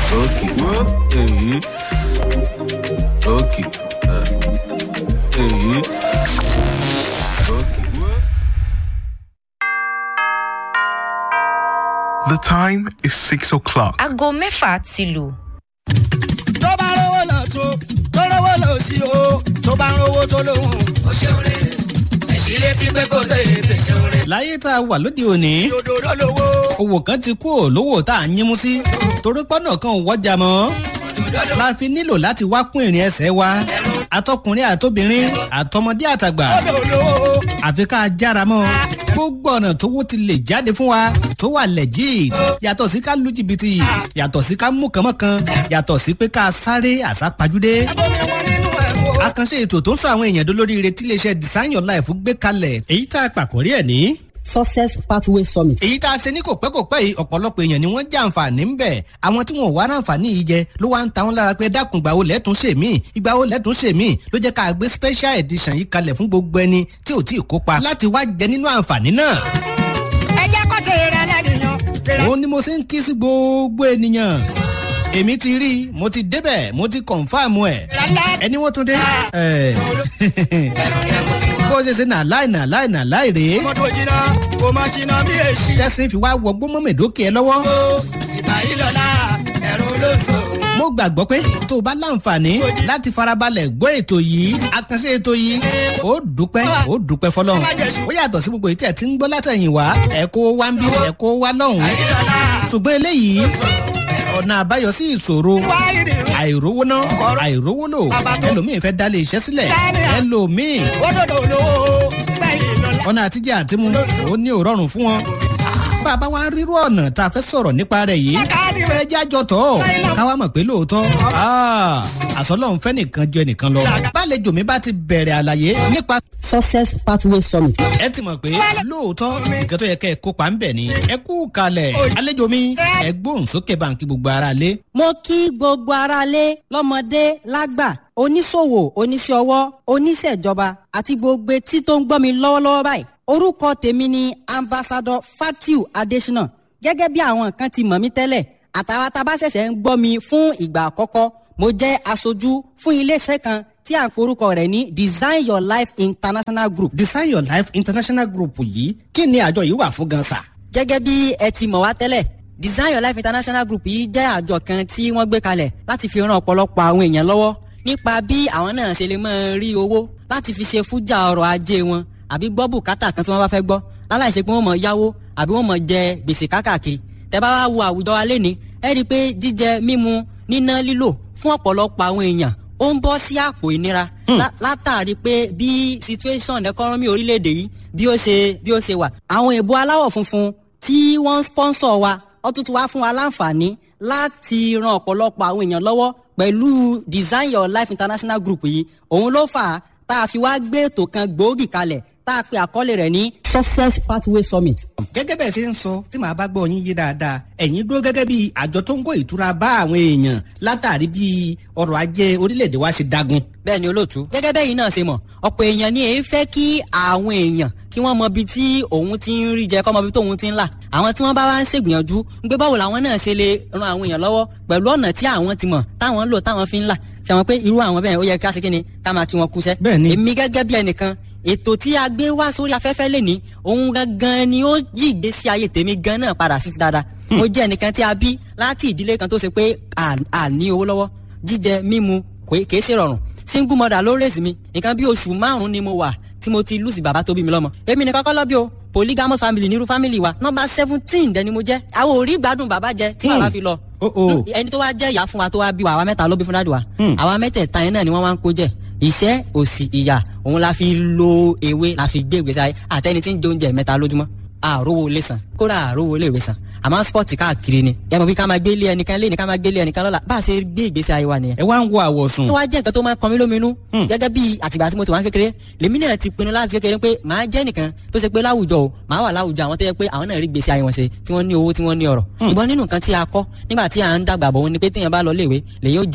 Okay. Èyí. Okay. Èyí. Okay. The time is six o'clock. aago mẹ́fà ti lù. tó bá rówó lọ tó tó rówó lọ sí o tó bá rówó tó lóhùn. ó ṣeun rè ẹ̀sìn létí pé kò tó èdè ṣeun rè. láyé tá a wà lóde òní òdòdó lówó owó kan ti kú ò lówó tá a ń yínmú sí torí pọ́nà kan ò wọ́jà mọ́ la fi nílò láti wá kún ìrìn ẹsẹ̀ wa atọkùnrin àtobìnrin àtọmọdé àtàgbà òdòdó àfi ká jára mọ́ gbogbo ọ̀nà tówó ti lè jáde fún wa tó wà legit yàtọ̀ sí ká lu jìbìtì yàtọ̀ sí ká mú kànmọ́kan yàtọ̀ sí pé ká sáré àsápajúdé bómi wọn nínú ẹ̀rọ. àkànṣe ètò tó ń sọ àwọn èèyàn dolóríire tí iléeṣẹ́ design your life gbé kalẹ̀ èyí tá a pàkórí ẹ̀ ní success pathway summit. èyí tá a ṣe ní kò pẹ́ kò pẹ́ yìí ọ̀pọ̀lọpọ̀ èèyàn ni wọ́n jẹ́ àǹfààní ń bẹ̀ àwọn tí wọn ò wá ráǹfààní yìí jẹ ló wá ń ta wọn lára pé dákun ìgbà wo lẹ́tún ṣe mí ìgbà wo lẹ́tún ṣe mí ló jẹ́ ká gbé special edition yìí kalẹ̀ fún gbogbo ẹni tí ò tí ì kópa láti wá jẹ nínú àǹfààní náà. ẹ jẹ́ kó ṣe rẹ̀ lẹ́nìyàn. òun ni mo ṣe ń kí sí gbogbo ènìyàn èmi ti rí i mo ti débẹ̀ mo ti kọ̀ǹfàmù ẹ̀ ẹni wọ́n tún dé ẹ̀ bó ṣe ṣe nà láì nà láì nà láì rèé mọ́tò jìnnà kò má jìnnà bí èsì. tẹ́sí fi wá wọgbó mọ́mẹ́dókè ẹ lọ́wọ́. ìgbà yìí lọ́la ẹ̀rù ló sọ. mo gbàgbọ́ pé tó o bá láǹfààní láti farabalẹ̀ gbọ́ ètò yìí àkànṣe ètò yìí ó dúpẹ́ ó dúpẹ́ fọlọ́run ó yàtọ̀ sí gbogbo ètò ẹ̀ tí ń gbọ́ látẹ̀yìn wá ẹ̀ kó wá ń bí ẹ̀ kó wá lọ́hùn-ún ṣùgbọ́n eléyìí ọ̀nà àbáyọ sí ìṣòro àìrówó ná àìrówó lò ẹlòmíì fẹ́ dálé iṣẹ́ sílẹ̀ ẹlòmíì òdòdó lówó gbẹ̀yìn lọ́la. ọ̀nà àtijọ́ àtimu ó ní òrọ̀rùn fún wọn bàbá wa rírú ọ̀nà tá a fẹ́ sọ̀rọ̀ nípa rẹ̀ yìí ẹ jẹ́ àjọ tọ̀ káwa mọ̀ pé lóòótọ́ àsọlọ́run fẹ́ nìkan ju ẹnìkan lọ bálejò mi bá ti bẹ̀rẹ̀ àlàyé nípa success pathway summit. ẹ ti mọ̀ pé lóòótọ́ nǹkan tó yẹ kẹ́ ẹ kópa ń bẹ̀ ni ẹ kú kalẹ̀ àlejò mi ẹ gbóhùn sókè báńkì gbogbo ara lé. mo kí gbogbo aráalé lọ́mọdé lágbà oníṣòwò oníṣẹ́ ọwọ́ oníṣẹ́jọba àti gbogbo etí tó ń gbọ́ mi lọ́wọ́lọ́wọ́ báyìí orúkọ tèmi ni ambassadọ fatiu adesina gẹ́gẹ́ bí àwọn kan ti mọ̀ mí tẹ́lẹ̀ àtàwọn tá a bá ṣẹ̀ṣẹ̀ ń gbọ́ mi fún ìgbà àkọ́kọ́ mo jẹ́ aṣojú fún iléeṣẹ́ kan tí à ń porúkọ rẹ̀ ní design your life international group. design your life international group yìí kí ni àjọ yìí wà fún gan sa. gẹ́gẹ́ bí ẹ ti mọ̀ wá tẹ́lẹ̀ design your life international group yìí jẹ́ àjọ kan tí wọ́n gbé kalẹ̀ láti fi ran ọ̀pọ̀lọpọ̀ àwọn èèyàn lọ́wọ́ nípa bí àwọn náà ṣe lè máa rí owó láti fi ṣe fújà ọrọ̀ ajé wọn àbí gbọ́ bùkátà kan tí wọ́n bá fẹ́ gbọ́ láláìsí pé wọ́n mọ̀ yáwó àbí wọ́n mọ̀ jẹ gbèsè kákàkiri tẹ́ bá wá wo àwùjọ wa lénìí ẹ rí i pé jíjẹ mímu níná lílò fún ọ̀pọ̀lọpọ̀ àwọn èèyàn ó ń bọ́ sí àpò ìnira látàrí pé bí situation economy orílẹ̀-èdè yìí bí ó ṣe bí ó ṣe wà. àwọn èèbó aláwọ̀ funfun tí wọ́n ń sponsor wa ó tún ti wá fún wa láǹfààní láti ran ọ̀pọ̀lọpọ̀ àwọn èèyàn lọ́wọ́ pẹ̀lú design your life international group yìí òun ló fà á tá a fi wá gbé ètò kan gbòógì kalẹ̀ tá a pe àkọlé rẹ̀ ní success pathway summit. gẹ́gẹ́ bẹ́ẹ̀ ṣe ń sọ tí màá bá gbọ́ yín yé dáadáa ẹ̀yin dúró gẹ́gẹ́ bí àjọ tó ń kó ìtura bá àwọn èèyàn látàrí bí ọrọ̀ ajé orílẹ̀-èdè wa ṣe dagun. bẹ́ẹ̀ ni olóòtú gẹ́gẹ́ bẹ́ẹ̀ yìí náà ṣe mọ̀ ọ̀pọ̀ èèyàn ni èyí fẹ́ kí àwọn èèyàn kí wọ́n mọ ibi tí òun ti ń rí jẹ kọ́ mọ ibi tóun ti ń là àwọn tí wọ́n bá wá ń ṣègbìyànjú ń gbé báwo làwọn náà ṣe lè ran àwọn èèyàn lọ́wọ́ pẹ̀lú ọ̀nà tí àwọn ti mọ̀ táwọn ń lò táwọn fi ń là ṣe wọn pé irú àwọn bẹ́ẹ̀ ó yẹ ká ṣe kí ni ká máa kí wọn kúṣẹ́. Bẹ́ẹ̀ni. èmi gẹ́gẹ́ bí ẹnìkan ètò tí a gbé wá sórí afẹ́fẹ́ lè ní òun gangan ni ó yí ìgbésí ayé tèmi gan náà padà sí ti dáadáa. mo jẹ́ ẹnìkan tí a bí láti ìdílé kan tó ṣe pé à- à ní owó lọ́wọ́ jíjẹ mímu kò- kìí ṣe rọrùn single mother ló rèsì mi nǹkan bí oṣù márùn-ún ni mo wà tí mo ti lùsì bàbá tó bí mi lọ́mọ èmi nìkan kọ́ lọ́bí o polygamous family nírú family wa nọmba seventeen dẹni mo jẹ́ àwọn ò rí gbádùn bàbá jẹ tí bàbá fi lọ Oh, oh. ẹni tó wá jẹ́ ìyá fún wa tó wá bí wa àwa mẹ́ta ló bí fún dáàdì wa àwa mẹ́tẹ̀ẹ̀ta yẹn náà ni wọ́n wá ń kó jẹ ìṣẹ́ òsì ìyà òun la fi lo ewé la fi gbé ìgbésí ayé àtẹni tí ń jẹ oúnjẹ mẹ́ta lójúmọ́ àrówó ilé san kódà àrówó ilé ìwé san àmọ́ spọ́ọ̀tì káàkiri ni ẹ mọ̀ bí ká máa gbé ilé ẹnìkan lé ní ká máa gbé ilé ẹnìkan lọ́la bá a ṣe gbé ìgbésí ayé wa nìyẹn ẹ wá ń wo àwọ̀sùn. tó wá jẹ́ nǹkan tó máa ń kan mí lóminú gẹ́gẹ́ bí àtìgbà tí mo ti wá ń kékeré lèmi náà ti pinnu láti kékeré pé màá jẹ́ nìkan tó ṣe pé láwùjọ o màá wà láwùjọ àwọn tó yẹ pé àwọn náà rí gbèsè ayé wọn ṣe tí wọ́n ní owó tí wọ́n ní ọ̀rọ̀ ṣùgbọ́n nínú nǹkan tí a kọ́ nígbà tí à ń dàgbà bọ̀ wọn ni pé téèyàn bá lọ léèwé lèyìn ó jẹ èèyàn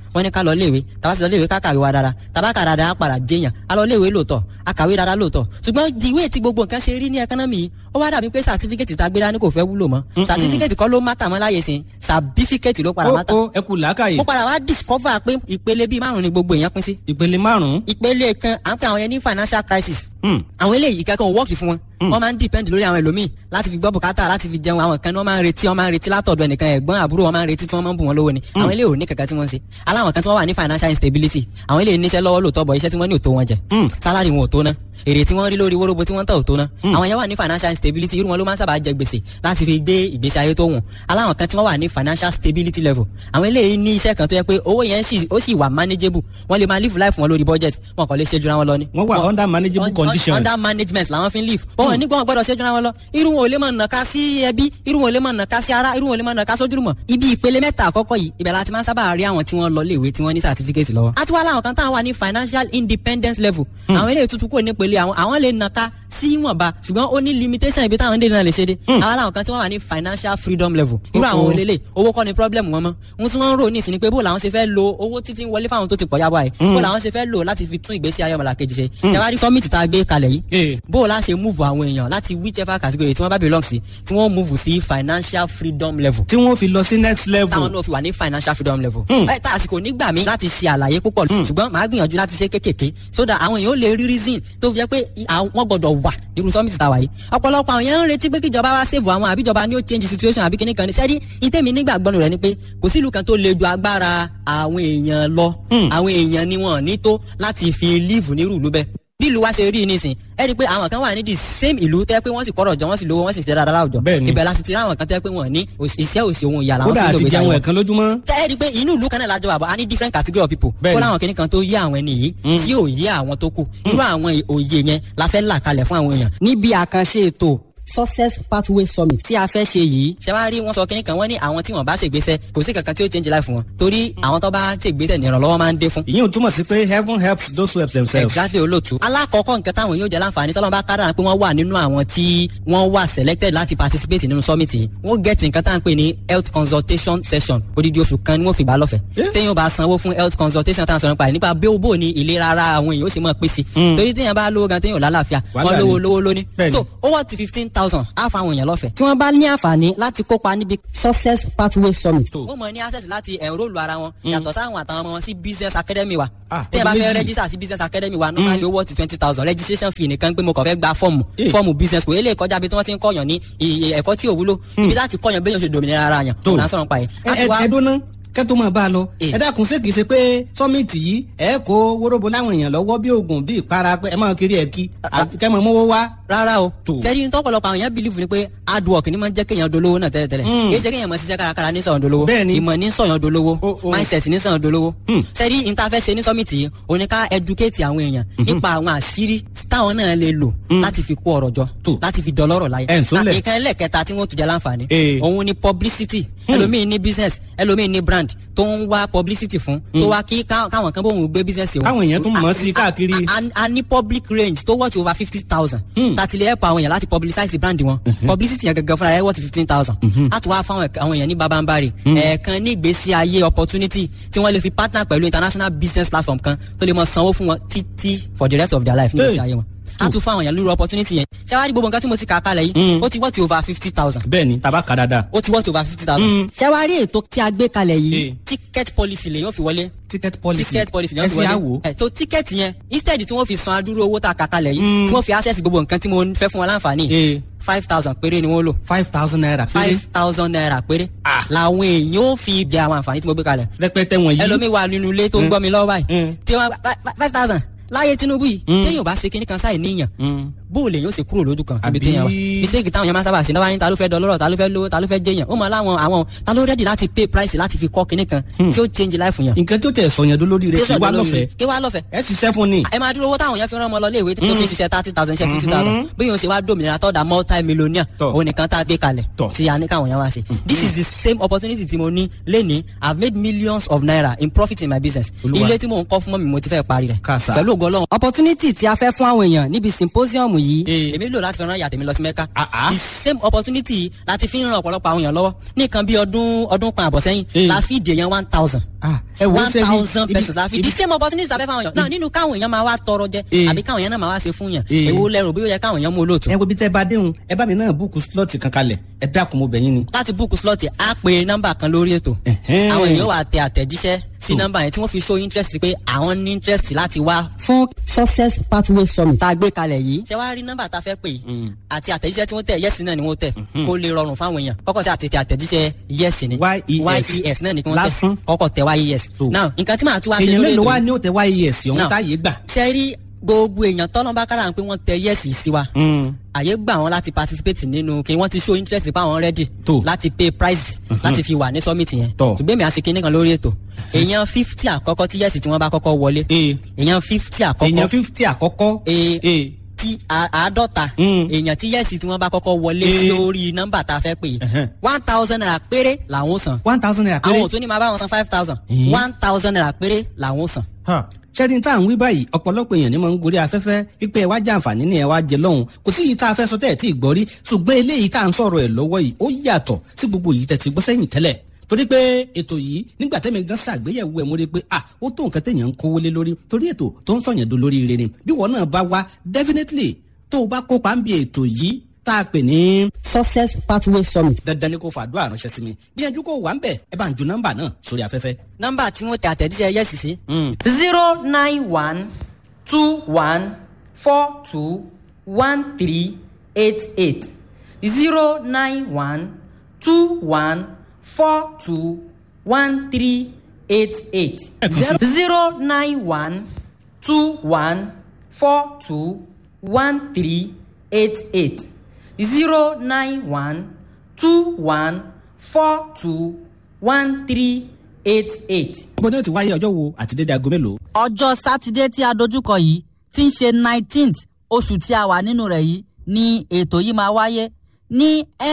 wọ́n ní ká lọ léèwé tàbá sì lọ léèwé ká kàwé wa dára tàbá kà dáadáa á padà jẹyàn á lọ léèwé lóòótọ́ á kàwé dáadáa lóòótọ́ ṣùgbọ́n ìwé tí gbogbo nǹkan ṣe rí ní ẹkánọ́mì yìí ó wá dàbí pé sàtífíkẹ́tì tá a gbé dání kò fẹ́ wúlò mọ́ sàtífíkẹ́tì kọ́ ló mátà mọ́ láyé sìn sàbífíkẹ́tì ló padà ó mátà ó ẹ kú làákàyè mo padà wá discover pé ìpele bíi márùn ni gbogbo èèyàn pín sí ìpele márùn-ún ìpele kan à ń pè àwọn yẹn ní financial crisis Hmm. àwọn eléyìí kankan ò wọ́ọ̀kì fún wọn wọ́n máa ń depend lórí àwọn ẹlòmíì láti fi gbọ́ bùkátà láti fi jẹun àwọn kan ní wọ́n máa ń retí wọ́n máa ń retí látọ̀dọ̀ ẹnìkan ẹ̀gbọ́n àbúrò wọ́n máa ń retí tí wọ́n máa ń bù wọn lówó ni àwọn eléyìí ò ní kankan tí wọ́n ń ṣe aláwọn kan tí wọ́n wà ní financial instability àwọn eléyìí níṣẹ́ lọ́wọ́ lóòótọ́ bọ̀ iṣẹ́ tí wọ́n ní ò tó wọn jẹ salary wọn ò tó ná èrè tí wọ́n rí lórí wóróbo tí wọ́n tà ò tó ná àwọn yẹn wà ní financial instability irú wọn ló máa ń sábà jẹ gbèsè láti fi gbé ìgbésí ayé tó wùn aláwọn kan tí wọ́n wà ní financial stability level àwọn eléyìí ní iṣẹ́ kan tó yẹ pé owó yẹn sì- ó sì wà manageable wọ́n lè máa live life wọn lórí budget wọn kò lè ṣe jura wọn lọ ni. wọ́n wà under manageable Un- un- condition. under management làwọn fi ń live. bọ́n nígbà wọn gbọ́dọ̀ ṣẹ́jú wọn lọ irú wọn ò lè máa nàka sí ẹbí irú wọn ò lè máa nàka sí ara irú wọn ò lè máa nàka sójúlùmọ̀. ibi ìpele mẹ́ta àkọ́kọ́ yìí ibẹ̀ la ti máa ń sábà rí àwọn tí wọ́n lọ léèwé tí wọ́n ní certificate lọ́wọ́. a tún wá láwọn kan táwọn wà ní financial independence level. àwọn eléyìí tuntun kò ní pele àwọn àwọn lè nàka sí ìwọ̀nba ṣùgbọ́n ó ní limitation ibi táwọn dènà lè ṣe dé. àwọn làwọn kan tí wọ́n wà ní financial freedom level. irú àwọn Oh, oh. olélè owó kọ́ ni problem wọn mọ́. ohun tí wọ́n ń rò ní ìsìn ni pé bó làwọn ṣe fẹ́ lo owó títí ń wọlé fáwọn tó ti pọ̀ yábọ̀ ẹ̀ bó làwọn ṣe fẹ́ lò láti fi tún ìgbésí ayé ọmọlàkejì ṣe. ṣàwárí summit tá a gbé kalẹ̀ yìí Eh. bó o la ṣe move àwọn èèyàn láti whichever category tí wọ́n bá belong sí tí wọ́n move sí financial freedom level tí wọ́n fi lọ sí next level. táwọn náà fi wà ní financial freedom level. ẹ tá àsìkò nígbà mi láti ṣe àlàyé púpọ̀ ṣùgbọ́n màá gbìyànjú láti ṣe kékèké so that àwọn èèyàn ó lè rí reason tó fi jẹ́ pé i- àwọn- wọ́n gbọ́dọ̀ wà nírú summit tá a wà yìí. ọ̀pọ̀lọpọ̀ àwọn èèyàn ń retí pé kíjọba wá save àwọn àbí ìjọba ni ó change situation àbí kíní kan ní sẹ́rí ìtẹ́mi nígbàgbọ́n rẹ̀ ni pé kò sí ìlú kan tó le ju agbára àwọn èèyàn lọ àwọn èèyàn ni wọn ò ní tó láti fi live nírú ìlú bẹ́ẹ̀ bí ìlú wa ṣe rí i nísìn ẹ rí i pé àwọn kan wà ní the same ìlú tẹ́ pé wọ́n sì kọ́rọ̀ jọ wọ́n sì lówó wọ́n sì ṣe dáadáa láwùjọ Bẹ́ẹ̀ ni. ibẹ̀ la sì ti rí àwọn kan tẹ́ pé wọ́n ní òṣì- iṣẹ́ òsì ohun ìyá làwọn kódà fi lò àti gbèsè jẹun àwọn ẹ̀kan lójúmọ́. tẹ́ ẹ rí i pé inú ìlú kan náà lájọ wà bọ̀ a ní different category of people Bẹ́ẹ̀ kó ni. láwọn kìnnìkan tó yé àwọn ẹni yìí tí ò yé àwọn tó kù irú àwọn òye yẹn la fẹ́ là kalẹ̀ fún àwọn èèyàn. níbi àkànṣe ètò success pathway summit tí a fẹ́ ṣe yìí ṣe wá rí wọn sọ kínní kan wọ́n ní àwọn tí wọ́n bá ṣègbésẹ̀ kò sí kankan tí ó change life wọn torí àwọn tó bá ṣègbésẹ̀ ní ìrànlọ́wọ́ máa ń dé fún ìyẹn ò túmọ̀ sí pé heaven helps those who help themselves. exactly olóòtú. alákọ̀ọ́kọ́ nǹkan táwọn yóò jẹ́ láǹfààní tọ́lọ́mù bá kára pé wọ́n wà nínú àwọn tí wọ́n wà selected láti participate nínú summit yìí wọ́n get nǹkan tá à ń pè ní health consultation session odidi oṣù kan ni wọ́n fi gbà lọ́fẹ̀ẹ́. Yeah. téèyàn bá sanwó fún health consultation tá à ń sọ̀rọ̀ nípa rẹ̀ nípa bí ó bò ní ìlera ara àwọn èèyàn ó sì mọ̀ pé sí. torí téèyàn bá lówó gan téèyàn ò lálàáfíà Wàhálà wọ́n lówó ni. lówó lóní. Bẹ́ẹ̀ni. so ó wọ́n ti fifteen thousand á fa àwọn èèyàn lọ́fẹ̀ẹ́. tí wọ́n bá ní àǹfààní láti kópa níbi success pathway summit. Tó. wọ́n mọ̀ ní access láti enrol ara wọn yàtọ̀ sáwọn àtàwọn ọmọ wọn sí business academy wa. Ah, téèyàn bá ọdún fẹ́ méjì. register sí business academy wa normally owó ti twenty thousand registration fee nìkan pé mo kàn fẹ́ gba fọ́ọ̀mù Eh. fọ́ọ̀mù business kò eléyìí kọjá bí tí wọ́n ti ń kọ́yàn ní iye ẹ̀kọ́ tí ò wúlò ibi láti kọ́yàn béèyàn ṣe dòmìnira ara yàn Tó. òun à ń sọ̀rọ̀ pa yẹn. ẹ ẹ ẹ dúná kẹ́tọ́ máa bá a lọ. Eh. ẹ dákun ṣé kìí ṣe pé sọ́mìtì yìí ẹ kó wóróbo láwọn èèyàn lọ́wọ́ bí oògùn bí ìpara pé ẹ máa kiri ẹ̀ kí àti kẹ́ máa mówó wá. rárá o Tó. sẹ́ni ní tọ́pọ̀lọpọ̀ àwọn èèyàn believe ni pé hard work ni máa ń jẹ́ kéèyàn dolówó náà tẹ́lẹ̀tẹ́lẹ̀ Mm. kì í ṣe kéèyàn máa ṣiṣẹ́ kárakára ní sọ̀yàn dolówó Bẹ́ẹ̀ni. ìmọ̀ ní sọ̀yàn dolówó O- o. mindset ní sọ̀yàn dolówó Mm. sẹ́ni ní ta fẹ́ ṣe ní summit yìí o ní ká educate àwọn èèyàn nípa àwọn àṣírí táwọn náà lè lò láti fi kó ọrọ̀ jọ Tó. láti fi dọlọ́rọ̀ láyé Ẹ̀ ń súnlẹ̀. nǹkan ẹlẹ́kẹta tí wọ́n tún jẹ́ láǹfààní Eh. òun ni publicity ẹlòmíì ní business ẹlòmíì ní brand tó ń wá publicity fún tó wá kí ká- káwọn kan bóun gbé business wọn Káwọn èèyàn tún mọ̀ ọ́ sí A- káàkiri. a- a- a ní public range tó worth over fifty thousand tàti lè help àwọn èèyàn láti publicize brand wọn publicity yẹn gẹ́gẹ́ fúnra rẹ̀ worth fifteen thousand a tún wá fáwọn ẹ̀ka- àwọn èèyàn ní babambari ẹ̀ẹ̀kan ní ìgbésí ayé opportunity tí wọ́n lè fi partner pẹ̀lú international business platform kan tó lè mọ sanwó fún wọn títí for the rest of their life ní ìgbésí Hey. ayé wọn a tún fáwọn èèyàn lórí opportunity yẹn ṣé wàá rí gbogbo nǹkan tí mo ti kà á kalẹ̀ yìí ó ti worth over fifty thousand bẹ́ẹ̀ ni tàbá kà dáadáa. ó ti worth over fifty thousand. ṣé wàá rí ètò tí a gbé kalẹ̀ Eh. yìí ticket policy lè yóò fi wọlé ticket policy ticket policy ni ẹ wọ́n fi ṣe wọlé àwò. ẹ so ticket yẹn instead tí wọ́n fi san adúrú owó tá a kà kalẹ̀ yìí tí wọ́n fi access gbogbo nǹkan tí mo fẹ́ fún wọn láǹfààní ee five thousand péré ni wọ́n lò five thousand naira péré five thousand naira péré Ah. làwọn èèyàn ó fi jẹ àwọn àǹfààní tí mo gbé kalẹ̀ rẹpẹtẹ wọ̀nyí. ẹlòmíì wà nínú ilé tó ń gbọ́ mi lọ́wọ́ báyìí Mm. tí wọ́n five thousand láyé Tinubu yìí téèyàn ò bá ṣe kinní kan sáì níyàn Mm. bó o lè yóò ṣe kúrò lójú kan Àbí- ibi téèyàn wà mistake táwọn yẹn máa ń sábà ṣe náà wá ní ta ló fẹ́ dọlọ́rọ̀ ta ló fẹ́ lówó ta ló fẹ́ jẹyàn ó mọ láwọn àwọn ta ló rẹ́dì láti pay price láti fi kọ́ kinní kan tí ó change life yàn. nǹkan tó tẹ̀ sọ̀yàn dó lórí rẹ̀ kí wá lọ́fẹ̀ẹ́ kí wá lọ́fẹ̀ẹ́ ẹ ṣiṣẹ́ fún ni. ẹ máa dúró owó táwọn yẹn fi rán ọmọ lọ léèwé tó fi ṣiṣẹ́ thirty thousand ṣe fifty thousand bí yóò ṣe wá dòmìnira tọ́da multi millionaire Tọ́. òun nìkan tá a gbé kalẹ̀ Tọ́. tí a ní káwọn yẹn wá ṣe. this is the same opportunity tí mo ní lẹ́ni i have made millions of naira in profit in my business. Olúwa. ilé tí mò ń kọ́ fún mọ́ mi mo ti fẹ́ parí rẹ̀. Kàsà. pẹ̀lú ògo Ọlọ́run. opportunity tí a fẹ́ fún àwọn èèyàn níbi symposium yìí Eh. èmi lò láti fi ran ìyá tèmi lọ sí mẹ́ka Ah, ah. the same opportunity láti fi ń ran ọ̀pọ̀lọpọ̀ àwọn èèyàn lọ́wọ́ ní nǹkan bí ọdún ọdún kan àbọ̀ sẹ́yìn Eh. la fi dè yẹn one thousand Ah, ẹ wo one ṣe bí- thousand ibi- pesos la fi ibi- the same opportunity la fẹ́ fáwọn èèyàn náà nínú káwọn èèyàn máa wá tọrọ jẹ Eh. àbí káwọn èèyàn náà máa wá ṣe fún yàn Eh. èwo lẹ́rù bí ó yẹ káwọn èèyàn mú olóòtú ẹ wo bí tẹ bá déhùn ẹ bá mi náà búùkù slọọti kan kalẹ̀ ẹ dákun mo bẹ̀ yín ni. láti búùkù slọ́ọ̀tì á pe nọ́mbà kan lórí ètò Ẹ̀hẹ́n. àwọn èèyàn wà tẹ àtẹ̀jíṣẹ́ sí nọ́mbà yẹn tí wọ́n fi show interest pé àwọn ní interest láti wá fún success pathway summit tá a gbé kalẹ̀ yìí. ṣé wàá rí nọ́mbà tá a fẹ́ pè yìí àti àtẹ̀jíṣẹ́ tí wọ́n tẹ̀ yẹ́sì náà ni wọ́n tẹ̀ kó lè rọrùn fáwọn èèyàn kọ́kọ́ sí àtẹ̀tẹ̀ àtẹ̀jíṣẹ́ yẹ́sì ni YES. yes náà ni kí wọ́n Lásán. tẹ̀ kọ́kọ́ tẹ̀ yes. So. now nǹkan tí màá tún wá ṣe èèyàn lórí mélòó ètò wá yìí ní òtẹ wáyé ẹ̀sìn ọ̀hún Now. táyé gbà. ṣe rí gbogbo èèyàn tọ́lọ́mbá kára pé wọ́n tẹ yẹ́sì sí wa àyè gbà wọn láti participate nínú kí wọ́n ti show interest pa àwọn ready Tó. láti pay price láti fi wà ní summit yẹn Tọ́. ṣùgbọ́n èmi àṣekí nìkan lórí ètò èèyàn fifty àkọ́kọ́ tí yẹ́sì tí wọ́n bá kọ́kọ́ wọlé Ee. èèyàn fifty èèyàn àkọ́kọ́ fifty àkọ́kọ́. Ee. Ee. tí a- àádọ́ta Mm. èèyàn tí yẹ́sì tí wọ́n bá kọ́kọ́ wọlé Ee. sí orí nọ́mbà tá a fẹ́ pè Ẹ̀hẹ́n. one thousand naira péré làwọn ó san one thousand naira péré. àwọn ò tún ní máa bá wọn san five thousand Ee. one thousand naira péré làwọn ó san. ṣẹ́ni tá à ń wí báyìí ọ̀pọ̀lọpọ̀ èèyàn ni mo ń gorí afẹ́fẹ́ wípé ẹ wá jẹ àǹfààní ni ẹ wá jẹ lọ́hùn kò sí yìí tá a fẹ́ sọ tẹ́ ẹ̀ tí ì gbọ́ rí ṣùgbọ́n eléyìí tá à ń sọ̀rọ̀ ẹ̀ lọ́wọ́ yìí ó yàtọ̀ sí gbogbo yìí tẹ́ ti gbọ́ sẹ́yìn tẹ́lẹ̀ torí pé ètò yìí nígbà tẹ́mi gan ṣàgbéyẹ̀wò ẹ̀ mo rí i pé ah ó tó nǹkan téèyàn ń kówó lé lórí torí ètò tó ń sọ̀yàn do lórí ire ni bí wọn náà bá wá definitely tó o bá kópa ń bi ètò yìí tá a pè ní success pathway summit. dandan ni kò fàdúrà ránṣẹ́ sí mi bí ẹjú kò wà ń bẹ̀ ẹ bá ń ju nọ́mbà náà sórí afẹ́fẹ́. nọ́mbà tí wọ́n tẹ àtẹ̀jíṣẹ́ yẹ́sì sí. Mm. zero nine one two one four two one three eight eight zero nine one two one four two one three eight eight zero nine one two one four two one three eight eight zero nine one two one four two one three eight eight. bó ní o ti wáyé ọjọ́ wo àti dédé aago mélòó. ọjọ́ sátidé tí a dojúkọ yìí tí ń ṣe nineteenth oṣù tí a wà nínú rẹ̀ yìí ni ètò yìí máa wáyé ní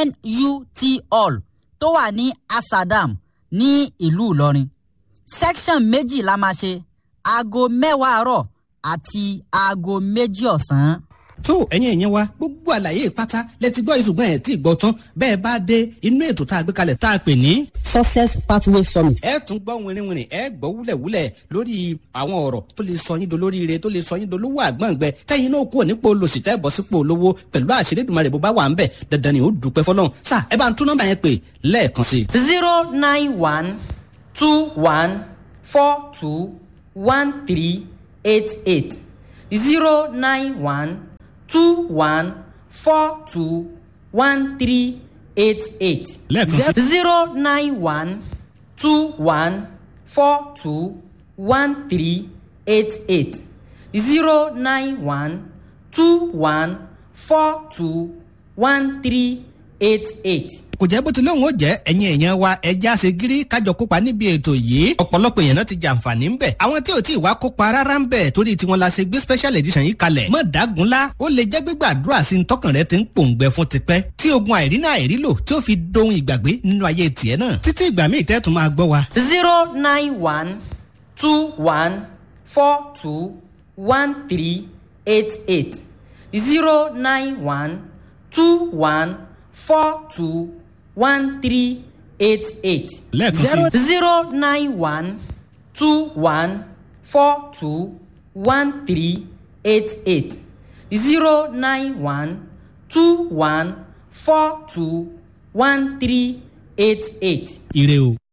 nut hall tó wà ní asadam ní ìlú ìlọrin section méjì la máa ṣe aago mẹ́wàá àárọ̀ àti aago méjì ọ̀sán. tó ẹ̀yin ẹ̀yin wa gbogbo àlàyé pátá lẹ́tí gbọ́ ìṣùgbọ́n ẹ̀ tí ì gbọ́ tán bẹ́ẹ̀ bá dé inú ètò tá a gbé kalẹ̀ tá a pè ní. success pathway summit. ẹ tún gbọ́ wìnrìnwìnrìn ẹ gbọ́ wúlẹ̀wúlẹ̀ lórí àwọn ọ̀rọ̀ tó lè sọ yín dolórí ire tó lè sọ yín dolówó àgbọ̀ngbẹ tẹ́yìn náà kúrò nípò olòṣì tẹ́ bọ́ sípò olówó pẹ̀lú àṣírí ìdùnmọ̀rẹ̀ bó bá wà ń bẹ̀ dandan ni ó dùpẹ́ fọlọ́run sà ẹ bá ń tún nọ́mbà yẹn pè lẹ́ẹ̀kan sí i. zero nine one two one four two one three eight eight zero nine one two one four two one three eight eight Lẹ́ẹ̀kan sí. zero nine one two one four two one three eight eight zero nine one two one four two one three eight eight. kò jẹ́ bó ti lóun ó jẹ́ ẹ̀yin èèyàn wa ẹja ṣe gírí kájọ kópa níbi ètò yìí ọ̀pọ̀lọpọ̀ èèyàn náà ti jàǹfààní ń bẹ̀ àwọn tí ò tí ì wá kópa rárá ń bẹ̀ torí tiwọn la ṣe gbé special edition yìí kalẹ̀ mọ̀ dágunlá ó lè jẹ́ gbígbàdúrà sí tọkàn rẹ ti ń pòǹgbẹ fún tipẹ́ tí ogun àìrínà àìrílò tí ó fi dohun ìgbàgbé nínú ayé tiẹ̀ náà títí ìgbà míì tẹ́ tún máa gbọ́ wa. zero nine one two one four two one three eight eight zero nine one two one four two one three eight eight lẹ́ẹ̀kan sí i. zero nine one two one four two one three eight eight zero nine one two one four two one three eight eight. ire o.